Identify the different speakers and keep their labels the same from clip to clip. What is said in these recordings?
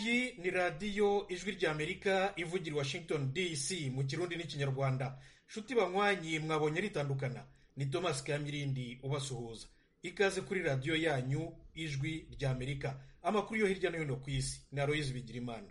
Speaker 1: iyi ni radiyo ijwi ry'amerika ivugira i washington dc mu kirundi n'ikinyarwanda nshuti banywanyi mwabonye ritandukana ni thomas kamirindi ubasuhuza ikaze kuri radiyo yanyu ijwi ry'amerika amakuru yo hirya no hino ku isi ni aroyizi bigirimana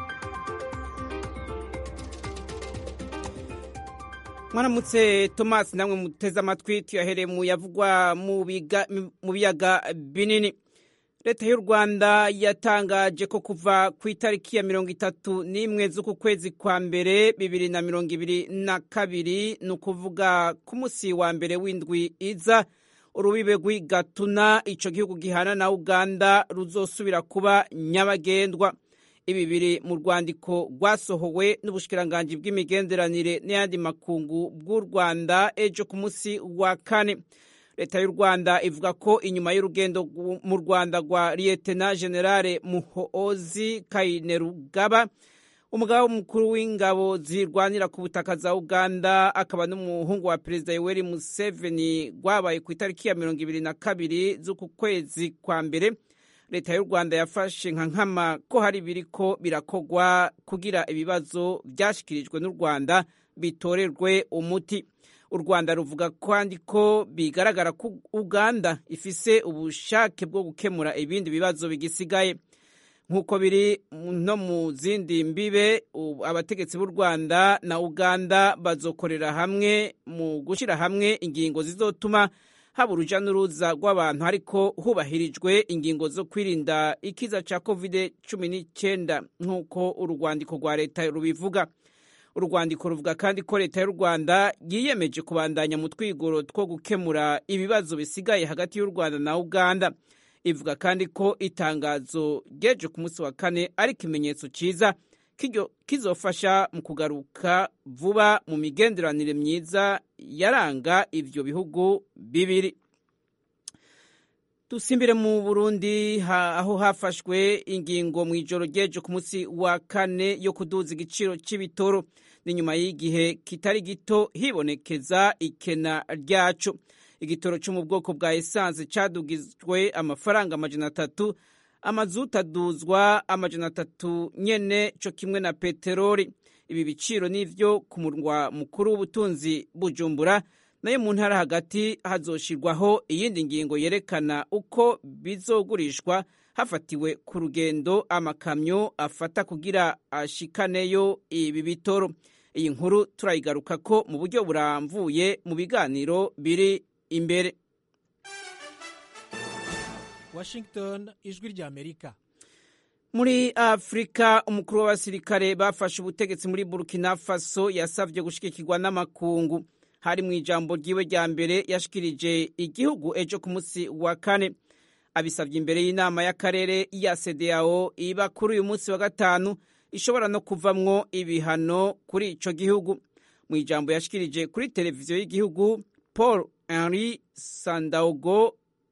Speaker 2: mwaramutse thomas namwe muteze amatwi tuyahereye mu yavugwa mu biyaga binini leta y'u rwanda yatangaje ko kuva ku itariki ya mirongo itatu n'imwe z'uku kwezi kwa mbere bibiri na mirongo ibiri na kabiri ni ukuvuga ku munsi wa mbere w'indwi iza urubibe rw'igatuna icyo gihugu gihana na uganda ruzosubira kuba nyabagendwa ibi biri mu rwandiko rwasohowe n'ubushikiranganji bw'imigenderanire n'ayandi makungu bw'u rwanda ejo ku munsi wa kane leta y'u rwanda ivuga ko inyuma y'urugendo mu rwanda rwa liyetena generale muhoozi kainerugaba umugaba mukuru w'ingabo zirwanira ku butaka za uganda akaba n'umuhungu wa perezida yoweri museveni rwabaye ku itariki ya mirongo ibiri na kabiri z'uku kwezi kwa mbere leta y'u rwanda yafashe nka nkama ko hari biriko birakogwa kugira ibibazo byashyikirijwe n'u rwanda bitorerwe umuti u rwanda ruvuga kandi ko bigaragara ko uganda ifise ubushake bwo gukemura ibindi bibazo bigisigaye nk'uko biri no mu zindi mbibe abategetsi b'u rwanda na uganda bazokorera hamwe mu gushyira hamwe ingingo zizotuma haba uruja n'uruza rw'abantu ariko hubahirijwe ingingo zo kwirinda ikiza cya covid cumi n'icyenda nk'uko urwandiko rwa leta rubivuga urwandiko ruvuga kandi ko leta y'u rwanda yiyemeje kubandanya mu twigoro two gukemura ibibazo bisigaye hagati y'u rwanda na uganda ivuga kandi ko itangazo ryeje ku munsi wa kane ari ikimenyetso cyiza kizofasha mu kugaruka vuba mu migenderanire myiza yaranga ibyo bihugu bibiri dusimbire mu burundi aho hafashwe ingingo mu ijoro ryejo ku munsi wa kane yo kuduza igiciro cy'ibitoro ni nyuma y'igihe kitari gito hibonekeza ikena ryacu igitoro cyo mu bwoko bwa esanse cyadugijwe amafaranga amajana atatu amazuta aduzwa amajana atatu nyene cyo kimwe na peteroli ibi biciro nivyo ku murwa mukuru w'ubutunzi bujumbura nayo mu ntara hagati hazoshirwaho iyindi ngingo yerekana uko bizogurishwa hafatiwe ku rugendo amakamyo afata kugira ashikaneyo ibi bitoro iyi nkuru turayigaruka ko mu buryo buramvuye mu biganiro biri imbere
Speaker 3: washington ijwi ry'amerika
Speaker 2: muri afurika umukuru w'abasirikare bafashe ubutegetsi muri burkina faso yasabye gushigikirwa n'amakungu hari mu ijambo ryiwe rya mbere yashikirije igihugu ejo ku munsi wa kane abisabye imbere y'inama y'akarere ya sedeyao iba kuri uyu munsi wa gatanu ishobora no kuvamwo ibihano kuri ico gihugu mu ijambo yashikirije kuri televiziyo y'igihugu paul henri sandaogo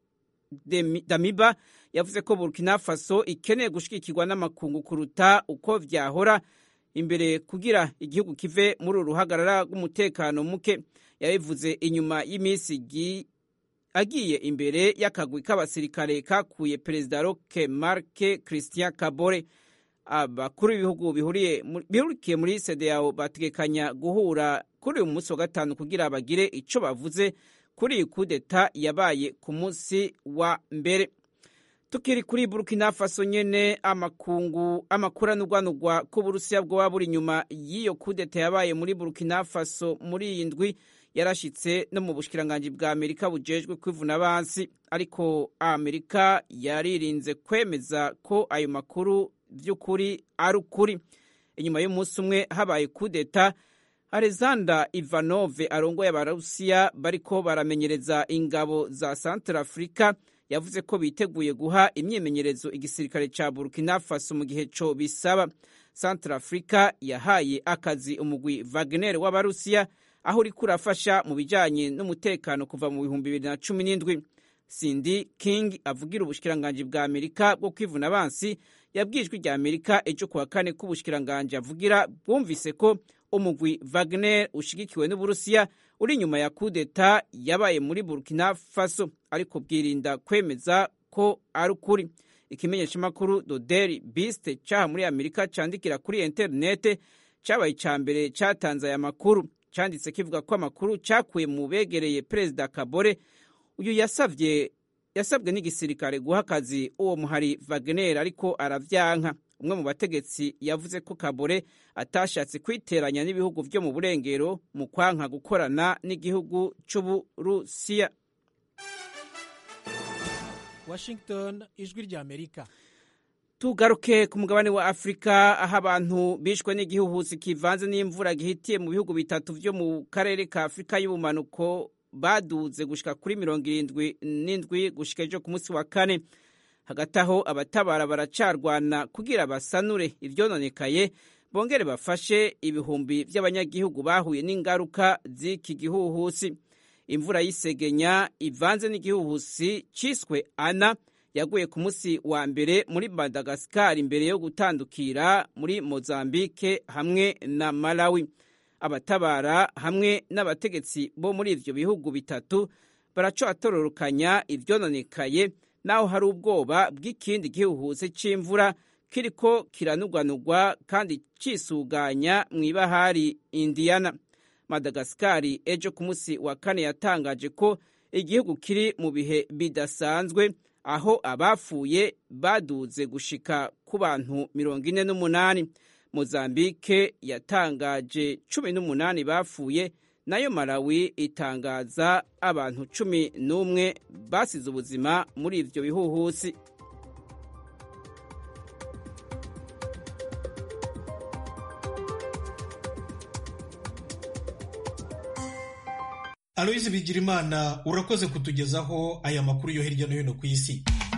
Speaker 2: damiba yavuze ko burkina faso ikeneye gushigikirwa n'amakungu kuruta uko vyahora imbere kugira igihugu kive muri uru ruhagarara rw'umutekano muke yabivuze inyuma y'iminsi agiye imbere y'akagwi k'abasirikare kakuye perezida roke marke christian kabore abakuru b'ibihugu bihurikiye muri sedeyao bategekanya guhura kuri uyu munsi wa gatanu kugira bagire ico bavuze kuri iyi kudeta yabaye ku munsi wa mbere tukiri kuri burkina faso nyene amakungu amakuranurwanurwa k'uburusiya bwoba buri inyuma y'iyo kudeta yabaye muri burkina faso muri iyi ndwi yarashitse no mu bushikiranganji bwa amerika bujejwe kwivuna abansi ariko amerika yaririnze kwemeza ko ayo makuru vy'ukuri ari ukuri inyuma y'umunsi umwe habaye kudeta alexander ivanove arongoye abarusiya bariko baramenyereza ingabo za central africa yavuze ko biteguye guha imyimenyerezo igisirikare ca burkina faso mu gihe co bisaba central africa yahaye akazi umugwi wagner w'abarusiya aho uriko urafasha mu bijanye n'umutekano kuva mu bihumbi bibiri na cumi n'indwi cindy king avugira ubushikiranganji bwa amerika bwo kwivuna abansi yabwijwe rya amerika ejo kuwa kane k'ubushikiranganji avugira bwumvise ko umugwi wagner ushigikiwe n'uburusiya uri inyuma ya kudeta yabaye muri burkina faso ariko bwirinda kwemeza ko ari ukuri ikimenyeshamakuru the daily beast cyaha muri amerika cyandikira kuri interinete cyabaye icya mbere cyatanze aya makuru cyanditse kivuga ko amakuru cyakuye mu begereye perezida kabore uyu yasabye yasabwe n'igisirikare guha akazi uwo muhari wagner ariko aravyanka umwe mu bategetsi yavuze ko kabore atashatse kwiteranya n'ibihugu byo mu burengero mu kwanka gukorana n'igihugu c'uburusiya
Speaker 3: washington ijwi rya amerika
Speaker 2: tugaruke ku mugabane wa afurika aho abantu bishwe n'igihuhusi kivanze n'imvura gihitiye mu bihugu bitatu byo mu karere ka afurika y'ubumanuko baduze gushika kuri mirongo irindwi n'indwi gushika ejo ku munsi wa kane hagati aho abatabara baracarwana kugira basanure ivyononekaye bongere bafashe ibihumbi by'abanyagihugu bahuye n'ingaruka z'iki gihuhusi imvura y'isegenya ivanze n'igihuhusi ciswe ana yaguye ku munsi wa mbere muri madagasikari imbere yo gutandukira muri mozambike hamwe na malawi abatabara hamwe n'abategetsi bo muri ivyo bihugu bitatu baracoatororokanya ivyononekaye naho hari ubwoba bw'ikindi gihuhusi c'imvura kiriko kiranugwanugwa kandi cisuganya mw'ibahari indiyana madagasikari ejo ku munsi wa kane yatangaje ko igihugu kiri mu bihe bidasanzwe aho abafuye baduze gushika ku bantu mirongo ine n'umunani mozambike yatangaje cumi n'umunani bapfuye nayo malawi itangaza abantu cumi n'umwe basize ubuzima muri ivyo bihuhusi
Speaker 1: aloyizi bigirimana urakoze kutugezaho aya makuru yo hirya no hino ku isi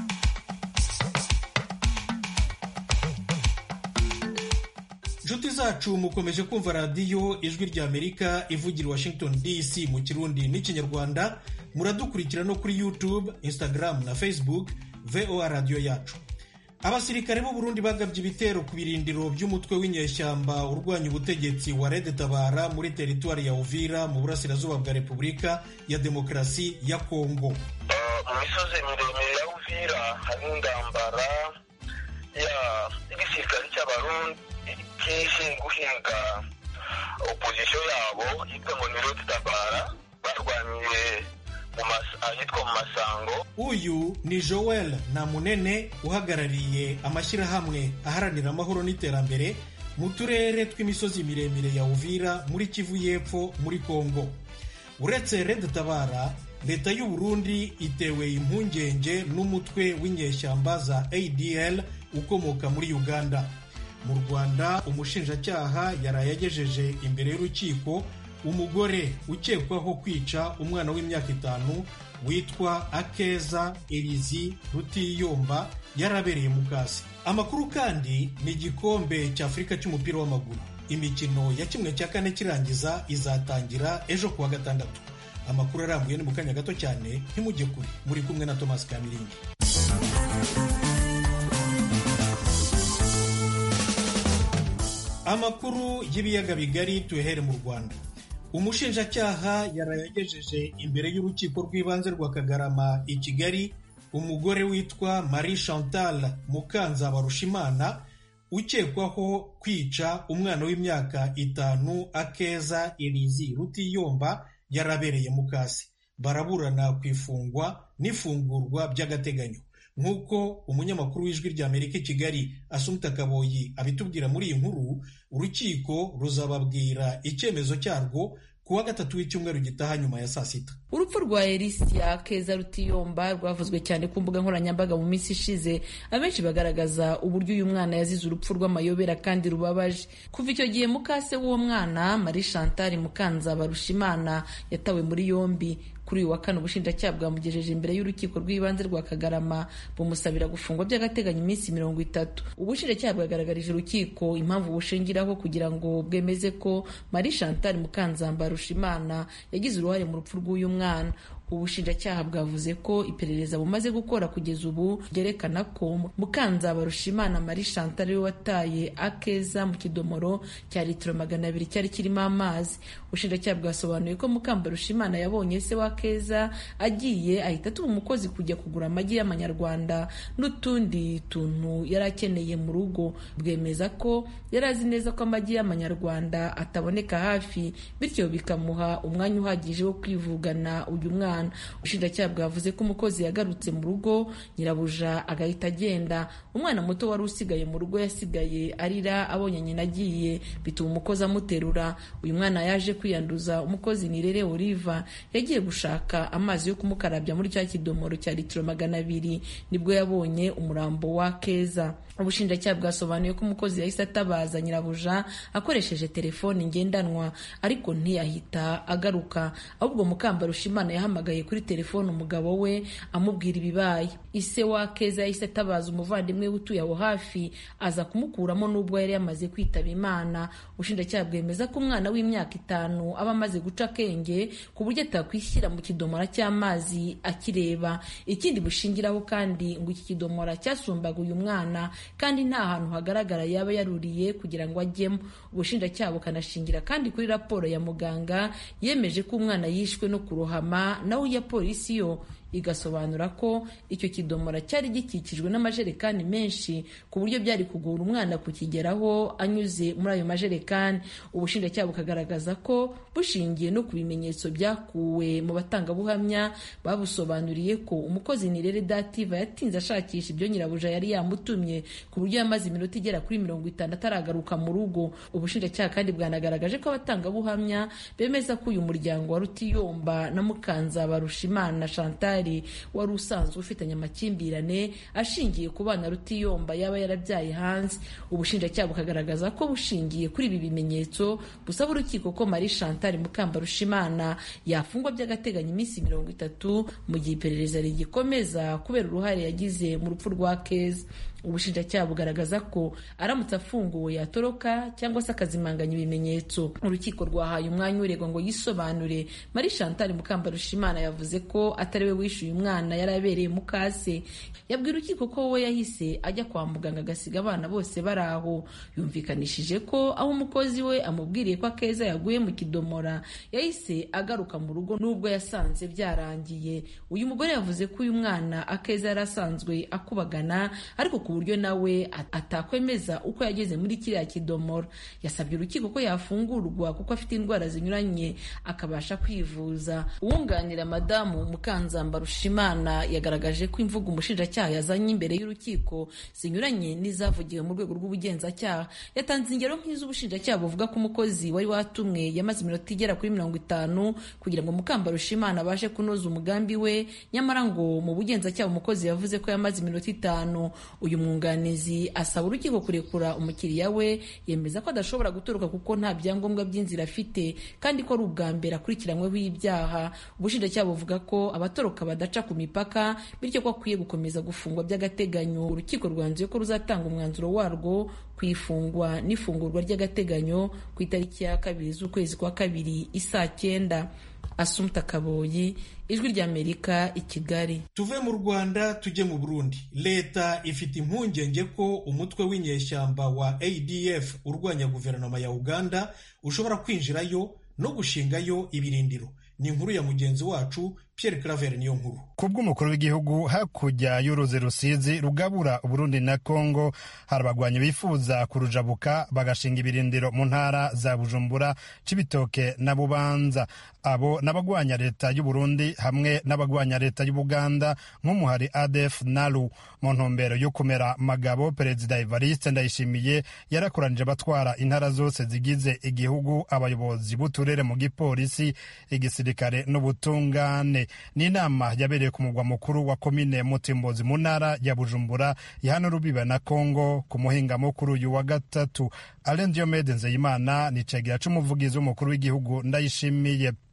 Speaker 1: inshuti zacu mukomeje kumva radiyo ijwi rya amerika ivugira washington dc mu kirundi n'ikinyarwanda muradukurikira no kuri youtube instagram na facebook voa radiyo yacu abasirikare b'u Burundi bagabye ibitero ku birindiro by'umutwe w'inyeshyamba urwanya ubutegetsi wa Red Tabara muri teritwari ya Uvira mu burasirazuba bwa Repubulika ya Demokarasi ya Kongo.
Speaker 4: mu misozi miremire ya Uvira hari intambara y'igisirikare cy'abarundi kije guhinga opozisiyo yabo yitwa ngo ni Red Tabara barwaniye ahitwa mu masango
Speaker 1: uyu ni joel namunene uhagarariye amashyirahamwe aharanira amahoro n'iterambere mu turere tw'imisozi miremire ya uvira muri kivu y'epfo muri kongo uretse red tabara leta y'u Burundi itewe impungenge n'umutwe w'inyeshyamba za adl ukomoka muri uganda mu rwanda umushinjacyaha yaraye agejeje imbere y'urukiko umugore ukekwaho kwica umwana w'imyaka itanu witwa akeza erizi rutiyomba yarabereye mu kasi amakuru kandi ni igikombe cy'afurika cy'umupira w'amaguru imikino ya kimwe cya kane kirangiza izatangira ejo kuwa gatandatu amakuru arambuye ni mu kanya gato cyane ntimujye kure muri kumwe na thomas kamirindi amakuru y'ibiyaga bigari tuyahere mu rwanda umushinjacyaha yarayagejeje imbere y'urukiko rw'ibanze rwa kagarama i kigali umugore witwa marie chantal mukanzabarushimana ukekwaho kwica umwana w'imyaka itanu akeza elizi rutiyomba yarabereye mu kasi baraburana ku ifungwa n'ifungurwa by'agateganyo nk'uko umunyamakuru w'ijwi rya amerika i kigali asumta kaboyi abitubwira muri iyi nkuru urukiko ruzababwira icyemezo cyarwo ku wa gatatu w'icyumweru gitaha nyuma ya saa sita
Speaker 5: urupfu rwa elisia keza rutiyomba rwavuzwe cyane ku mbuga nkoranyambaga mu minsi ishize abenshi bagaragaza uburyo uyu mwana yazize urupfu rw'amayobera kandi rubabaje kuva icyo gihe mukase w'uwo mwana marie chantal mukanza barushimana yatawe muri yombi kuri uyu wa kane ubushinjacyaha bwamugejeje imbere y'urukiko rw'ibanze rwa kagarama bumusabira gufungwa by'agateganyo iminsi mirongo itatu ubushinjacyaha bwagaragarije urukiko impamvu bushingiraho kugira ngo bwemeze ko marie chantal mukanzamba rushimana yagize uruhare mu rupfu rw'uyu mwana ubushinjacyaha bwavuze ko iperereza bumaze gukora kugeza ubu ryerekana ko mukanzabarushimana marie chantal ariwe wataye akeza mu kidomoro cya litiro magana abiri cyari kirimo amazi ubushinjacyaha bwasobanuye ko mukambarushimana yabonye se wa keza agiye ahita atuma umukozi kujya kugura amagi y'amanyarwanda n'utundi tuntu yari akeneye mu rugo bwemeza ko yari azi neza ko amagi y'amanyarwanda ataboneka hafi bityo bikamuha umwanya uhagije wo kwivugana uyu mwana ubushinjacyaha bwavuze ko umukozi yagarutse mu rugo nyirabuja agahita agenda umwana muto wari usigaye mu rugo yasigaye arira abonye nyina agiye bituma umukozi amuterura uyu mwana yaje kwiyanduza umukozi nirere oliva yagiye gushaka amazi yo kumukarabya muri cya kidomoro cya litiro magana abiri nibwo yabonye umurambo wa keza ubushinjacyaha bwasobanuye ko umukozi yahise atabaza nyirabuja akoresheje telefoni ngendanwa ariko ntiyahita agaruka ahubwo mukambarushimana yahamagaye kuri telefoni umugabo we amubwira ibibaye ise wa keza yahise atabaza umuvandimwe we utuye aho hafi aza kumukuramo n'ubwo yari yamaze kwitaba imana ubushinjacyaha bwemeza ko umwana w'imyaka itanu aba amaze guca akenge ku buryo atakwishyira mu kidomora cy'amazi akireba ikindi bushingiraho kandi ngo iki kidomora cyasumbaga uyu mwana kandi nta hantu hagaragara yaba yaruriye kugira ngo ajyemo ubushinjacyaha bukanashingira kandi kuri raporo ya muganga yemeje ko umwana yishwe no kurohama naho iya polisi yo igasobanura ko icyo kidomora cyari gikikijwe n'amajerekani menshi ku buryo byari kugora umwana kukigeraho anyuze muri ayo majerekani ubushinjacyaha bukagaragaza ko bushingiye no ku bimenyetso byakuwe mu batangabuhamya babusobanuriye ko umukozi nirere dativa yatinze ashakisha ibyo nyirabuja yari yamutumye ku buryo yamaze iminota igera kuri mirongo itanu ataragaruka mu rugo ubushinjacyaha kandi bwanagaragaje ko abatangabuhamya bemeza ko uyu muryango wa rutiyomba na mukanza barushimana chantal wari usanzwe ufitanye amakimbirane ashingiye ku bana rutiyomba yaba yarabyaye hanze ubushinjacyaha bukagaragaza ko bushingiye kuri ibi bimenyetso busaba urukiko ko marie chantal mukambarushimana yafungwa by'agateganyo iminsi mirongo itatu mu gihe iperereza rigikomeza kubera uruhare yagize mu rupfu rwa keza ubushinjacyaha bugaragaza ko aramutse afunguwe yatoroka cyangwa se akazimanganya ibimenyetso urukiko rwahaye umwanya uregwa ngo yisobanure marie chantal mukambarushimana yavuze ko atari we wishyuye umwana yari abereye mukase yabwira urukiko ko we yahise ajya kwa muganga agasiga abana bose bari aho yumvikanishije ko aho umukozi we amubwiriye ko akeza yaguye mu kidomora yahise agaruka mu rugo n'ubwo yasanze byarangiye uyu mugore yavuze ko uyu mwana akeza yari asanzwe akubagana ariko ku buryo nawe atakwemeza uko yageze muri kiriya kidomoro yasabye urukiko ko yafungurwa kuko afite indwara zinyuranye akabasha kwivuza uwunganira madamu mukanzamba rushimana yagaragaje ko imvugo umushinjacyaha yazanye imbere y'urukiko zinyuranye n'izavugiwe mu rwego rw'ubugenzacyaha yatanze ingero nk'iz'ubushinjacyaha buvuga ko umukozi wari watumwe yamaze iminota igera kuri mirongo itanu kugira ngo mukamba rushimana abashe kunoza umugambi we nyamara ngo mu bugenzacyaha umukozi yavuze ko yamaze iminota itanu uyu mwunganizi asaba urukiko kurekura umukiriya we yemeza ko adashobora gutoroka kuko nta byangombwa by'inzira afite kandi ko ari ubwa mbere akurikiranyweho ibyaha ubushinjacyaha buvuga ko abatoroka badaca ku mipaka bityo ko akwiye gukomeza gufungwa by'agateganyo urukiko rwanzuye ko ruzatanga umwanzuro warwo ku ifungwa n'ifungurwa ry'agateganyo ku itariki ya kabiri z'ukwezi kwa kabiri isaa cyenda asumta kaboyi ijwi ry'amerika i kigali
Speaker 1: tuve mu rwanda tujye mu burundi leta ifite impungenge ko umutwe w'inyeshyamba wa adf urwanya guverinoma ya uganda ushobora kwinjirayo no gushingayo ibirindiro ni inkuru ya mugenzi wacu Pierre Claver niyo nkuru
Speaker 6: kubw'umukuru w'igihugu hakurya y'uruzi rusizi rugabura uburundi na kongo hari abagwanyi bifuza kurujabuka bagashinga ibirindiro mu ntara za bujumbura cibitoke na bubanza abo n'abagwanya leta y'uburundi hamwe n'abagwanya leta y'ubuganda nk'umuhari adf nalu mu ntumbero yo kumera magabo perezida evariste ndayishimiye yarakoranije abatwara intara zose zigize igihugu abayobozi b'uturere mu gipolisi igisirikare n'ubutungane ni inama yabereye ku mugwa mukuru wa komine mutimbozi mu ntara ya bujumbura ihana rubiba na kongo ku muhinga mukuru uyu wa gatatu alain diomede nzeyimana ni cegera c'umuvugizi w'umukuru w'igihugu ndayishimiye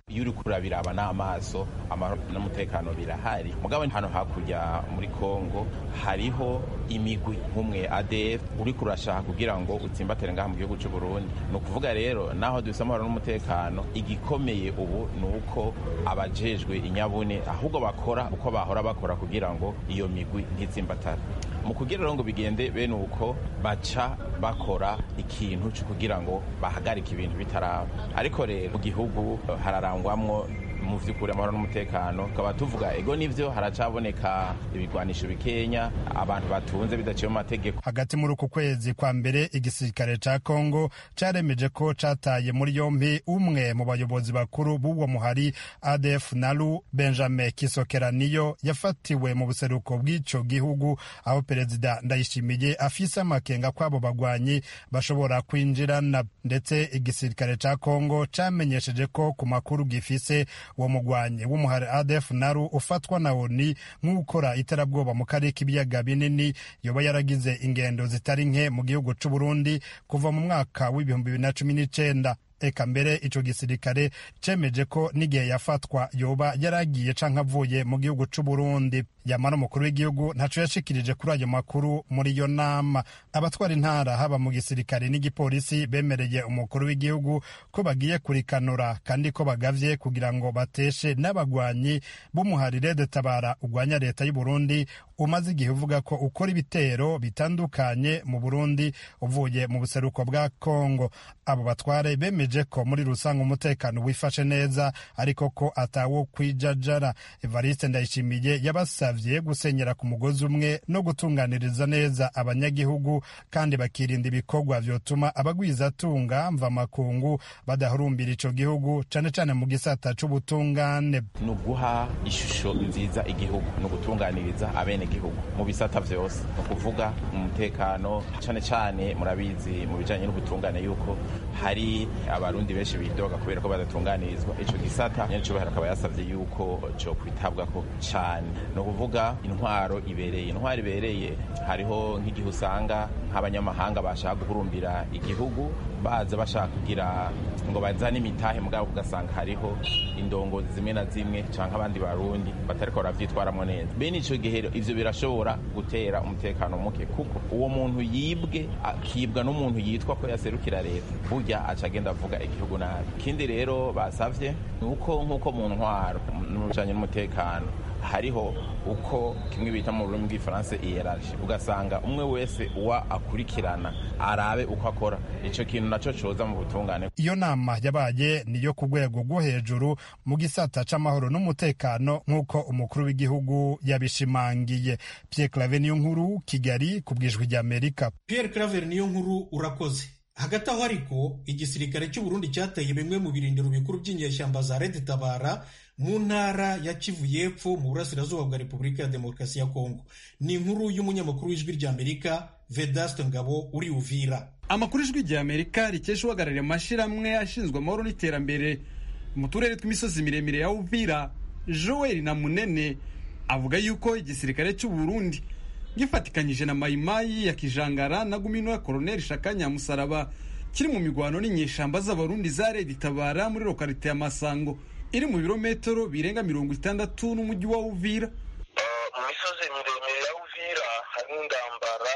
Speaker 7: iyo uri kurabiraba n'amaso amahoro n'umutekano birahari mugabo hano hakurya muri kongo hariho imigwi nk'umwe adf uri kurashaka kugira ngo utsimbatire ngaha mu gihugu cy'u burundi ni ukuvuga rero naho dufite amahoro n'umutekano igikomeye ubu ni uko abajejwe inyabune ahubwo bakora uko bahora bakora kugira ngo iyo migwi ntitsimbatare mu kugira rero ngo bigende bene uko baca bakora ikintu cyo kugira ngo bahagarike ibintu bitaraba ariko rero mu gihugu hararangwamwo mu vy'ukuri amahoro n'umutekano tukaba tuvuga ego nivyo haracaboneka ibigwanisho bikenya abantu batunze bidaciye mu mategeko
Speaker 6: hagati muri uku kwezi kwa mbere igisirikare ca kongo caremeje ko cataye muri yompi umwe mu bayobozi bakuru b'uwo muhari adf nalu benjamin kisokeraniyo yafatiwe mu buseruko bw'ico gihugu aho perezida ndayishimiye afise amakenga kw'abo bagwanyi bashobora kwinjirana ndetse igisirikare ca kongo camenyesheje ko ku makuru gifise uwo mugwanyi w'umuhari adf naru ufatwa na oni nk'ukora iterabwoba mu karere k'ibiyaga binini yoba yaragize ingendo zitari nke mu gihugu c'u burundi kuva mu mwaka w'ibihumbi bibiri na cumi n'icenda eka mbere ico gisirikare cemeje ko n'igihe yafatwa yoba yaragiye canke avuye mu gihugu c'u Burundi yamara umukuru w'igihugu ntaco yashikirije kuri ayo makuru muri iyo nama abatwara intara haba mu gisirikare n'igipolisi bemereye umukuru w'igihugu ko bagiye kurikanura kandi ko bagavye kugira ngo bateshe n'abagwanyi b'umuharire detabara ugwanya leta y'u Burundi umaze igihe uvuga ko ukora ibitero bitandukanye mu Burundi uvuye mu buseruko bwa Kongo abo batware bemeje ko muri rusange umutekano wifashe neza ariko ko atawo kwijajara Evariste Ndayishimiye yabasavye gusenyera ku mugozi umwe no gutunganiriza neza abanyagihugu kandi bakirinda ibikorwa vyotuma abagwizatunga mva makungu badahurumbira ico gihugu cane cane mu gisata c'ubutungane
Speaker 7: ni uguha ishusho nziza igihugu ni ugutunganiriza abene gihugu mu bisata vyose ni ukuvuga umutekano cane cane murabizi mu bijanye n'ubutungane yuko hari abarundi benshi bidoga kubera ko badatunganirizwa ico gisata nyenicubahiro akaba yasavye yuko co kwitabwako cane ni ukuvuga intwaro ibereye intwaro ibereye hariho nk'igihe usanga nk'abanyamahanga bashaka guhurumbira igihugu baza bashaka kugira ngo bazane imitahe mugabo ugasanga hariho indongozi zimwe na zimwe canke abandi barundi batariko baravyitwaramwo neza bene ico gihe ivyo birashobora gutera umutekano muke kuko uwo muntu yibwe akibwa n'umuntu yitwa ko yaserukira leta burya aca agenda avuga igihugu nabi ikindi rero basavye ni uko nk'uko mu ntwaro n'ubujanye n'umutekano hariho uko kimwe bita mu rurimi rw'ifaransa iyeraje ugasanga umwe wese uwa akurikirana arabe uko akora ico kintu naco coza mu butungane
Speaker 6: iyo nama yabaye niyo ku rwego rwo hejuru mu gisata c'amahoro n'umutekano nk'uko umukuru w'igihugu yabishimangiye Pierre Claver niyo nkuru Kigali ku bwijwi ry'Amerika
Speaker 1: Pierre Claver niyo nkuru urakoze hagati aho ariko igisirikare cy'u Burundi cyateye bimwe mu birindiro bikuru by'inyeshyamba za Red Tabara mu ntara ya Kivu y'Epfo mu burasirazuba bwa Repubulika ya Demokarasi ya Kongo ni inkuru y'umunyamakuru w'ijwi ry'Amerika Vedaste Ngabo uri Uvira
Speaker 8: amakuru ijwi ry'Amerika rikesha uhagarariye amashyirahamwe ashinzwe amahoro n'iterambere mu turere tw'imisozi miremire ya Uvira Joel na Munene avuga yuko igisirikare cy'u Burundi gifatikanyije na mayimayi ya kijangara na gumino ya Colonel Shakanya Musaraba kiri mu migwano n'inyeshamba z'abarundi za Red Tabara muri lokalite ya Masango iri mu birometero birenga mirongo itandatu n'umujyi wa Uvira
Speaker 4: mu misozi miremire ya Uvira hari indambara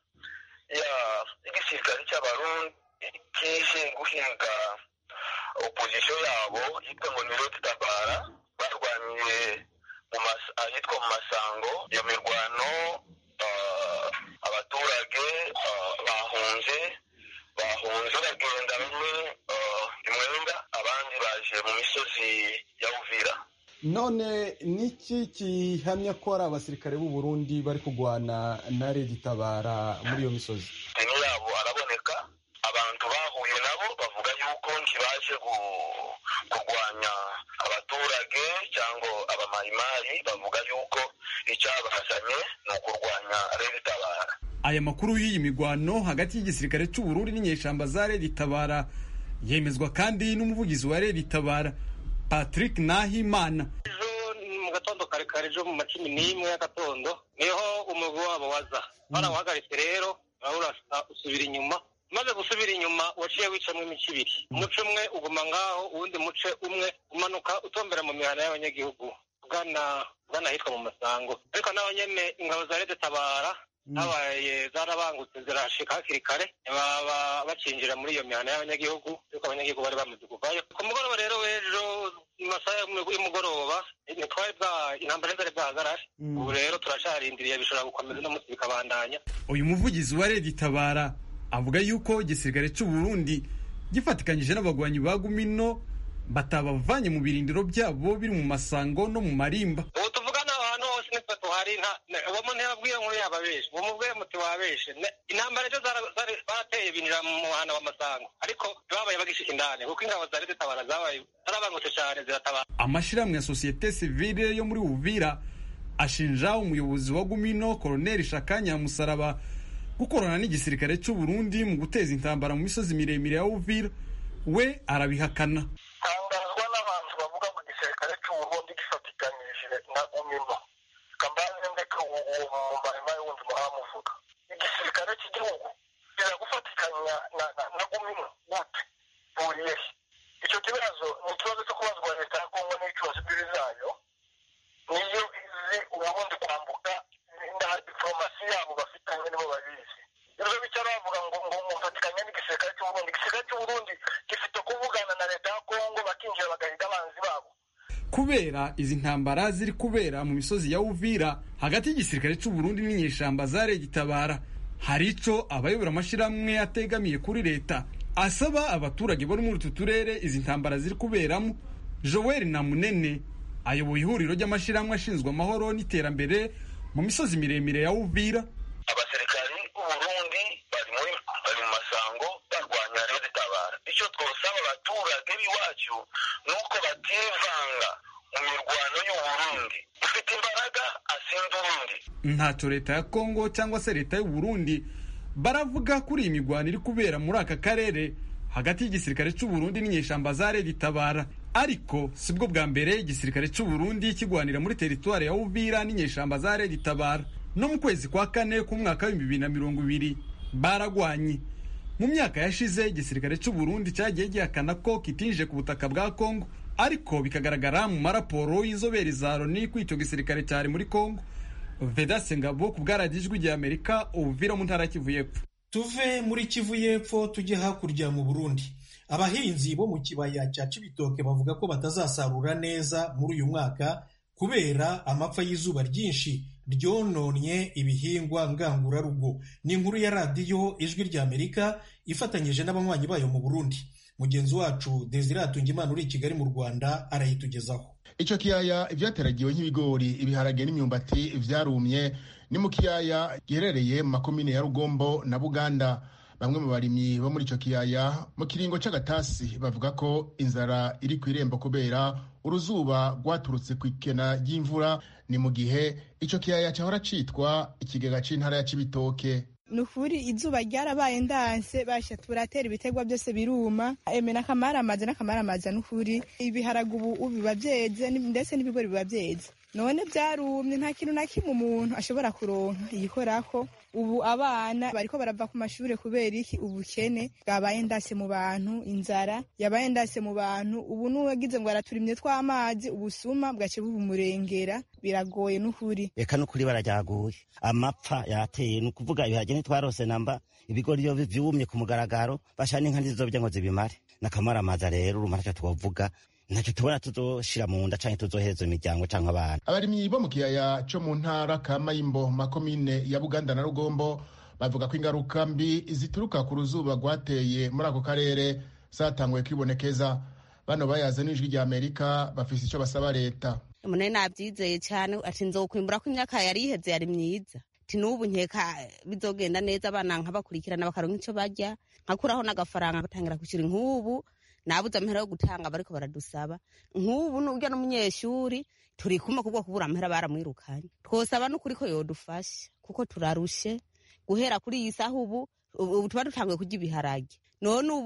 Speaker 4: y'igisirikare cy'abarundi kije guhiga opozisiyo yabo yitwa ngo ni Red Tabara barwaniye ahitwa mu Masango iyo mirwano abaturage bahunze bahunze bagenda bamwe imwenda abandi baje mu misozi ya Uvira
Speaker 9: none niki gihamya ko ari abasirikare b'u Burundi bari kurwana na Red Tabara muri iyo misozi
Speaker 4: deni yabo araboneka abantu bahuye nabo bavuga yuko ntibaje kurwanya abaturage cyangwa abamayimayi bavuga yuko icyabazanye ni ukurwanya Red Tabara
Speaker 8: aya makuru y'iyi migwano hagati y'igisirikare cy'u Burundi n'inyeshamba za Red Tabara yemezwa kandi n'umuvugizi wa Red Tabara Patrick Nahimana
Speaker 10: ejo mu gatondo kare kare ejo mu macumi n'imwe y'agatondo niho umugwi wabo waza barawuhagaritse rero urasa usubira inyuma maze gusubira inyuma waciye wicamo imice ibiri umuce umwe uguma ngaho uwundi muce umwe umanuka utombera mu mihana y'abanyagihugu ugana ugana ahitwa mu masango ariko naho nyene ingabo za leta tabara habaye zarabangutse zirashika hakiri kare baba bacinjira muri iyo mihana y'abanyagihugu ariko abanyagihugu bari bamaze kuvayo ku mugoroba rero w'ejo mu masaha y'umugoroba ntitwari bwa intambara ntizari bwahagarare ubu rero turacarindiriye bishobora gukomeza no munsi bikabandanya
Speaker 8: uyu muvugizi wa redi tabara avuga yuko igisirikare cy'u Burundi gifatikanyije n'abagwanyi ba gumino batabavanye mu birindiro byabo biri mu masango no mu marimba
Speaker 10: ubu tuvugana ahantu hose nitwe tuhari uwo muntu yabwiye nkuru yababeshe uwo mubwiye muti wabeshe intambara ejo barateye binjira mu muhana w'amasango ariko babaye bagishika indani kuko ingabo za leta tabara zabaye zarabangutse cyane ziratabara
Speaker 8: amashyirahamwe ya sosiyete sivile yo muri uvira ashinja umuyobozi wa gumino koroneli shakanya musaraba gukorana n'igisirikare cy'u Burundi mu guteza intambara mu misozi miremire ya uvira we arabihakana
Speaker 11: tangazwa n'abantu bavuga ngo igisirikare cy'u Burundi gifatikanyije na gumino kambaze ndeka uwo mumbarima wundi muhamuvuga igisirikare cy'igihugu kiragufatikanya na, na, na gumino gute buriye icyo kibazo ni ikibazo cyo kubazwa leta ya kongo n'icyubazo imbibi zayo niyo izi uburundi kwambuka na diplomasi yabo bafitanye nibo babizi ibyo bicara bavuga ngo ngo mufatikanye n'igisirikare cy'uburundi igisirikare cy'uburundi gifite kuvugana na leta ya kongo bakinjira bagahiga abanzi babo
Speaker 8: kubera izi ntambara ziri kubera mu misozi ya uvira hagati y'igisirikare cy'u Burundi n'inyeshyamba za regitabara hari ico abayobora amashyirahamwe ategamiye kuri leta asaba abaturage bo muri utu turere izi ntambara ziri kuberamo joel namunene ayoboye ihuriro ry'amashyirahamwe ashinzwe amahoro n'iterambere mu misozi miremire ya uvira
Speaker 4: abasirikari b'uburundi bari muri bari mu masango barwanya rero tabara icyo twosaba abaturage b'iwacu ni uko bativanga mu mirwano y'uburundi ufite imbaraga asinda urundi
Speaker 8: ntacyo leta ya kongo cyangwa se leta y'u Burundi baravuga kuri iyi mirwano iri kubera muri aka karere hagati y'igisirikare cy'u Burundi n'inyeshyamba za Red Tabara ariko sibwo bwa mbere igisirikare cy'u Burundi kigwanira muri teritwari ya Uvira n'inyeshyamba za Red Tabara no mu kwezi kwa kane k'umwaka w'ibihumbi bibiri na mirongo ibiri baragwanye mu myaka yashize igisirikare cy'u Burundi cyagiye gihakana ko kitinjije ku butaka bwa Kongo ariko bikagaragara mu maraporo y'inzobere za Loni ko icyo gisirikare cyari muri Kongo Vedaste Ngabo ku bwaragijwe igihe Amerika Uvira mu ntara Kivu y'Epfo
Speaker 1: tuve muri kivu y'epfo tujye hakurya mu burundi abahinzi bo mu kibaya cya cibitoke bavuga ko batazasarura neza muri uyu mwaka kubera amapfa y'izuba ryinshi ryononye ibihingwa ngangurarugo ni inkuru ya radiyo ijwi ry'amerika ifatanyije n'abanywanyi bayo mu burundi mugenzi wacu desire atungimana uri i kigali mu rwanda arayitugezaho
Speaker 12: icyo kiyaya ibyateragiwe nk'ibigori ibiharage n'imyumbati byarumye ni mu kiyaya giherereye mu makomine ya rugombo na buganda bamwe mu barimyi bo muri icyo kiyaya mu kiringo cy'agatasi bavuga ko inzara iri ku irembo kubera uruzuba rwaturutse ku ikena ry'imvura ni mu gihe icyo kiyaya cyahora cyitwa ikigega cy'intara ya cibitoke
Speaker 13: ni ukuri izuba ryarabaye ndanse basha turatera ibitegwa byose biruma eme n'akamaramaza n'akamaramaza ni ukuri ibiharage ubu biba byeze ndetse n'ibigori biba byeze none byarumye nta kintu na kimwe umuntu ashobora kuronka yikorako ubu abana bariko barava ku mashuri kubera iki ubukene bwabaye ndase mu bantu inzara yabaye ndase mu bantu ubu n'uwagize ngo araturimye tw'amazi ubusuma bwace bubumurengera biragoye n'ukuri
Speaker 14: reka n'ukuri barajyaguye amapfa yateye ni ukuvuga ibiharage ntitwarose namba ibigori iyo vyumye ku mugaragaro basha n'inka ntizizobya ngo zibimare n'akamaramaza rero urumva ntacyo twovuga ntacyo tubona tuzoshira mu nda canke tuzohereza imiryango canke abana
Speaker 12: abarimyi bo mu kiyaya co mu ntara ka mayimbo makomine ya buganda na rugombo bavuga ko ingaruka mbi zituruka ku ruzuba rwateye muri ako karere zatanguye kwibonekeza bano bayaze n'ijwi rya amerika bafise ico basaba leta
Speaker 15: mune navyizeye cane ati nzokwimbura ko imyaka yari iheze yari myiza ati n'ubu nkeka bizogenda neza abana nkabakurikirana bakaronka ico barya nkakuraho n'agafaranga batangira kushira nk'ubu nabuze amahera yo gutanga bariko baradusaba nk'ubu n'urya n'umunyeshuri turi kumwe kubwo kubura amahera baramwirukanye twosaba n'ukuri ko yodufasha kuko turarushe guhera kuri iyi saha ubu ubu tuba dutanguye kurya ibiharage none ubu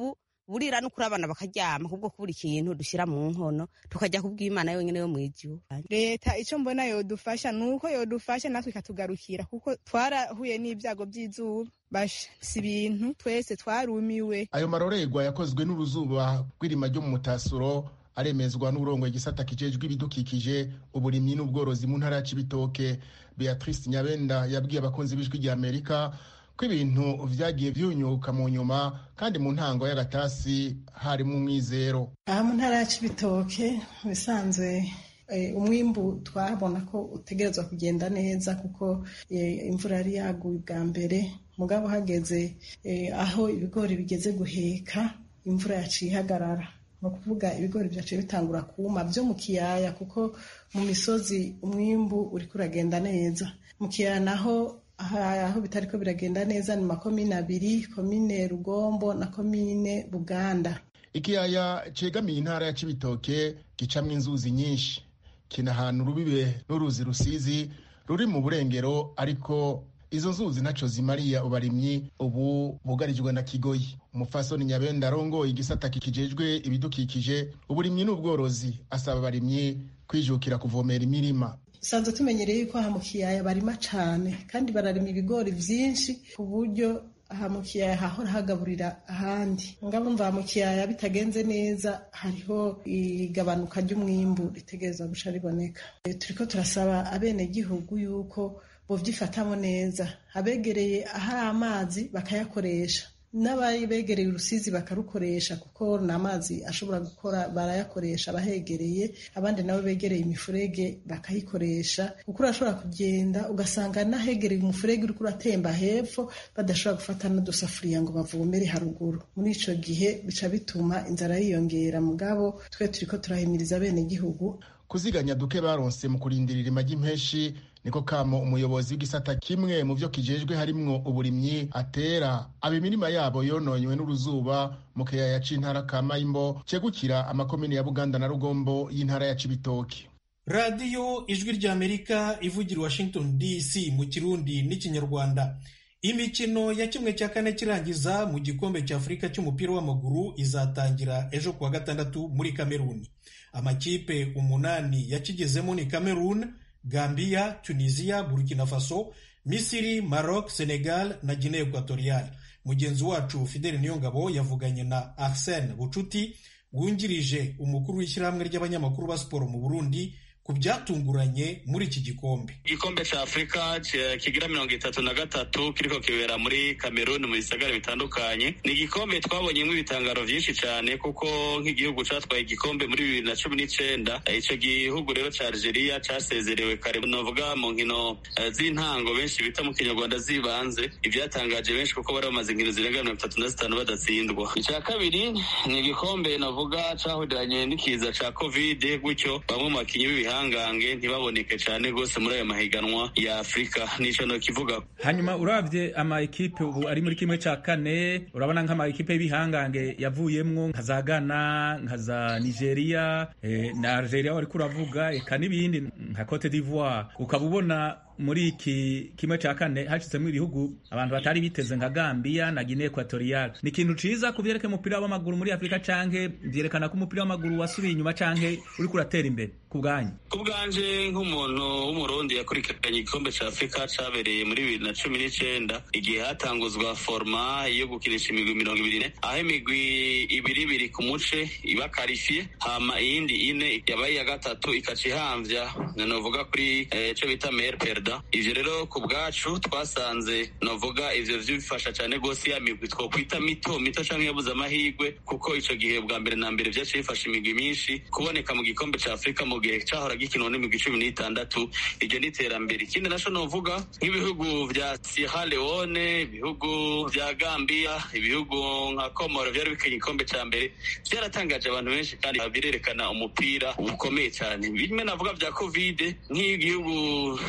Speaker 15: burira no kuri abana bakaryama kubwo kubura ikintu dushyira mu nkono tukajya kubw'imana yonyine yo mu ijuru
Speaker 13: leta icyo mbona yodufasha ni uko yodufasha natwe ikatugarukira kuko twarahuye n'ibyago by'izuba basha si ibintu twese twarumiwe
Speaker 12: ayo marorerwa yakozwe n'uruzuba rw'irima ryo mu mutasuro aremezwa n'uburongo igisata kijejwe ibidukikije uburimyi n'ubworozi mu ntara ya cibitoke beatrice nyabenda yabwiye abakunzi b'ijwi rya amerika ko ibintu vyagiye vyunyuka mu nyuma kandi mu ntango y'agatasi harimo umwizero
Speaker 16: aha mu ntara ya cibitoke bisanzwe umwimbu twabona ko utegerezwa kugenda neza kuko imvura yari yaguye bwa mbere mugabo hageze aho ibigori bigeze guheka imvura yaciye ihagarara ni ukuvuga ibigori byaciye bitangura kuma byo mu kiyaya kuko mu misozi umwimbu uri kuragenda neza mu kiyaya naho aho bitari ko biragenda neza ni makomine abiri komine rugombo na komine buganda
Speaker 12: ikiyaya cegamiye intara ya cibitoke gicamwo inzuzi nyinshi kinahana urubibe n'uruzi rusizi ruri mu burengero ariko izo nzuzi ntaco zimariya ubarimyi ubu bugarijwe na kigoyi umufasoni nyabenda arongoye igisata kijejwe ibidukikije uburimyi n'ubworozi asaba abarimyi kwijukira kuvomera imirima
Speaker 16: sanzwe tumenyereye yuko aha mu kiyaya barima cane kandi bararima ibigori vyinshi ku buryo aha mu kiyaya hahora hagaburira ahandi ngabo mva mu kiyaya bitagenze neza hariho igabanuka ry'umwimbu ritegereza guca riboneka turiko turasaba abenegihugu yuko bovyifatamo neza abegereye ahari amazi bakayakoresha n'ababegereye urusizi bakarukoresha kuko ni amazi ashobora gukora barayakoresha abahegereye abandi nabo begereye imifurege bakayikoresha kuko urashobora kugenda ugasanga n'ahegereye umufurege uriko uratemba hepfo badashobora gufata n'udusafuriya ngo bavomere haruguru muri ico gihe bica bituma inzara yiyongera mugabo twe turiko turahimiriza bene gihugu
Speaker 12: kuziganya duke baronse mu kurindira irima ry'impeshi niko kamo umuyobozi w'igisata kimwe mu vyo kijejwe harimwo uburimyi atera aba imirima yabo yononywe n'uruzuba mu kiyaya c'intara ka mayimbo cegukira amakomine ya buganda na rugombo y'intara ya cibitoki
Speaker 1: radiyo ijwi ry'amerika ivugira washington dc mu kirundi n'ikinyarwanda imikino ya kimwe cya kane kirangiza mu gikombe cya afurika cy'umupira w'amaguru izatangira ejo kuwa gatandatu muri kameruni amakipe umunani yakigezemo ni cameroon gambia tunisia burkina faso misiri maroc senegal na guinea equatorial mugenzi wacu fideli niyongabo yavuganye na arsene bucuti wungirije umukuru w'ishyirahamwe ry'abanyamakuru ba siporo mu burundi ku byatunguranye muri iki gikombe
Speaker 17: igikombe cya afurika kigira mirongo itatu na gatatu kiriko kibera muri kameruni mu bisagara bitandukanye ni igikombe twabonyemo ibitangaro byinshi cyane kuko nk'igihugu cyatwaye igikombe muri bibiri na cumi n'icenda icyo gihugu rero cya algeria cyasezerewe kare novuga mu nkino z'intango benshi bita mu kinyarwanda zibanze ibyatangaje benshi kuko bari bamaze inkino zirenga mirongo itatu na zitanu badatsindwa icya kabiri ni igikombe navuga cyahuriranye n'ikiza cya kovide gutyo bamwe mu bakinnyi b'ibiha ibihangange ntibaboneke cyane rwose muri ayo mahiganwa ya afurika nicyo nokivuga
Speaker 18: hanyuma urabye ama ekipe ubu ari muri kimwe cya kane urabona nk'ama ekipe y'ibihangange yavuyemwo nka za ghana nka za nigeria eh, na algeria wariko uravuga eka n'ibindi nka cote d'ivoire ukaba ubona muri iki kimwe cya kane hashyizemo ibihugu abantu batari biteze nka gambia na guinea equatorial ni ikintu ciza ku vyerekeye umupira w'amaguru muri afurika canke vyerekana ko umupira w'amaguru wasubiye inyuma canke uriko uratera imbere ku bwanyu
Speaker 17: ku bwanje nk'umuntu w'umurundi yakurikiranye igikombe cya afurika cabereye muri bibiri na cumi n'icenda igihe hatanguzwa forma yo gukinisha imigwi mirongo ibiri aho imigwi ibiri ibiri ku muce iba karifiye hama iyindi ine yabaye iya gatatu ikaca ihamvya novuga kuri ico bita mer perda ivyo rero ku bwacu twasanze novuga ivyo vyifasha cane rwose ya migwi twokwita mito mito canke yabuze amahirwe kuko ico gihe bwa mbere na mbere vyaciye bifasha imigwi myinshi kuboneka mu gikombe ca afurika mu gihe cahora gikinwa n'imigwi cumi n'itandatu iryo ni iterambere ikindi naco novuga nk'ibihugu vya sierra leone ibihugu vya gambia ibihugu nka komoro vyari bikenye igikombe ca mbere vyaratangaje abantu benshi kandi birerekana umupira ukomeye cane bimwe navuga vya covid nk'igihugu ca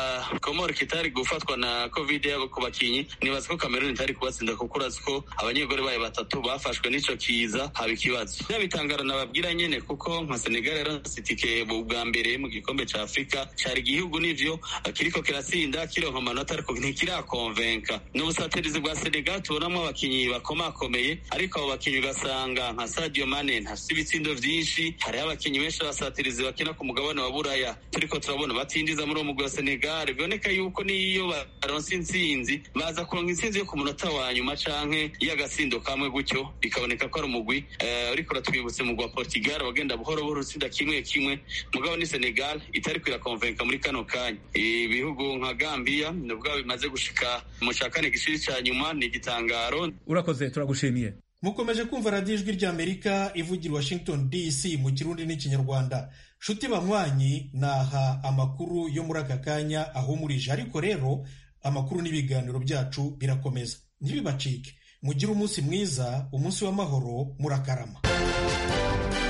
Speaker 17: komori kitari gufatwa na covid yabo ku bakinyi nibaza ko kameruni itari kubatsinda kuko urazi ko abanyegori bayo batatu bafashwe n'ico kiza haba ikibazo byabitangara nababwira nyene kuko nka senegal yaronse itike bwa mbere mu gikombe ca afurika cari igihugu n'ivyo kiriko kiratsinda kironka amanota ariko ntikirakonvenka ni ubusatirizi bwa senegal tubonamwo abakinyi bakomakomeye ariko abo bakinyi ugasanga nka sadio mane ntafise ibitsindo vyinshi hariho abakinyi benshi abasatirizi bakina ku mugabane wa buraya turiko turabona batinjiza muri uwo mugwi wa senegal biboneka yuko niyo baronse intsinzi baza kuronka intsinzi yo ku munota wa nyuma canke y'agasindo kamwe gutyo bikaboneka ko ari umugwi uriko uratwibutse umugwi wa portugal wagenda buhoro buhoro utsinda kimwe kimwe mugabo ni senegal itariko irakonvenka muri kano kanya ibihugu nka gambia nubwo bimaze gushika mu ca kane gishiri ca nyuma ni igitangaro
Speaker 18: urakoze turagushimiye
Speaker 1: mukomeje kumva radiyo ijwi ry'amerika ivugira washington dc mu kirundi n'ikinyarwanda nshuti banywanyi naha amakuru yo muri aka kanya ahumurije ariko rero amakuru n'ibiganiro byacu birakomeza ntibibacike mugire umunsi mwiza umunsi w'amahoro murakarama